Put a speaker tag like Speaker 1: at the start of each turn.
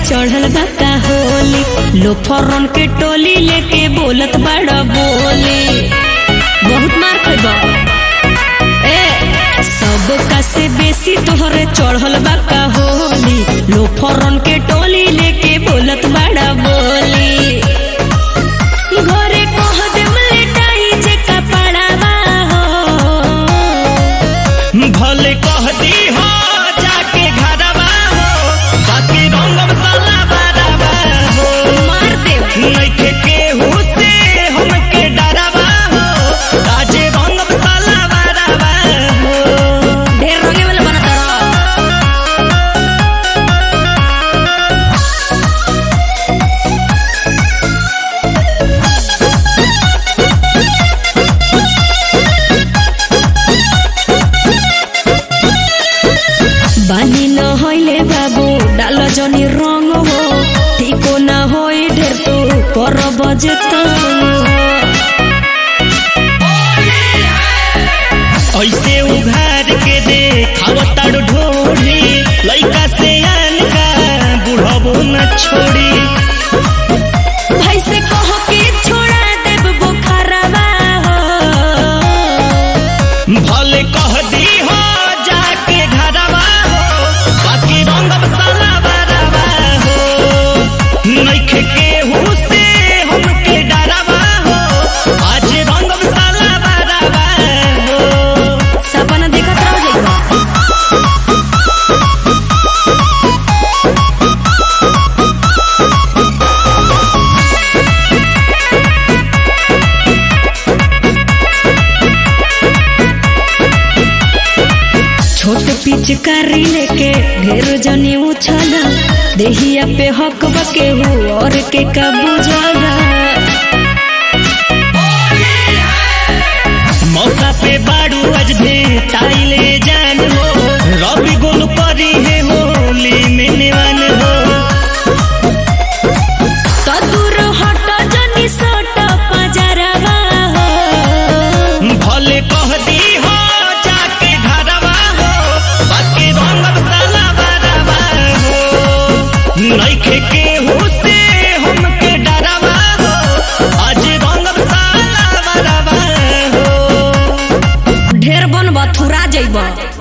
Speaker 1: चढ़ल बा का होली लोफरन के टोली लेके बोलत बड़ा बोली बहुत मार खइबा ए सब का से बेसी तोहरे चढ़ल बा का होली लोफरन के टोली लेके बोलत बड़ा बोली घरे कह देम लेटाई जे कपड़ावा हो
Speaker 2: भले कह दी हो जाके घरवा हो बाकी रंगम साला बराबा हो
Speaker 1: मार देव
Speaker 2: नइखे केहू से हमके डरावा हो ताजे रंगम साला बराबा हो
Speaker 1: ढेर रंगे वाला बनत रह बानी न होइले बाबू डाल जनी रंग हो ठीको न होई ढेर तू कर बजता
Speaker 2: ऐसे उघार के दे खावताड़ ढोली लइका से आन का बुढ़बो न छोड़ी
Speaker 1: भाई से कहो कि छोड़ा देब बुखारवा हो
Speaker 2: भले कह दी हो जाके घरवा हो बाकी रंगम साला बराबा हो नइखे केहू से हमके डरावा हो आज रंगम साला बराबा हो
Speaker 1: सपना देखत रह जाइबा छोट पिचकारी लेके ढेर जनी उछल देहिया पे हक बके हु और के कबू जगा
Speaker 2: मौका पे बाड़ू आज भेटाइले जान हो रवि गोल करी है होली में निवान हो
Speaker 1: तो दूर हट जनी सट पजरवा हो
Speaker 2: भले कह दी हो जाके घरवा हो बाकी रंगम साला बराबा हो नइखे केहू से हमके डरावा हो आज रंगम साला बराबा हो
Speaker 1: ढेर बन बथुरा जइबा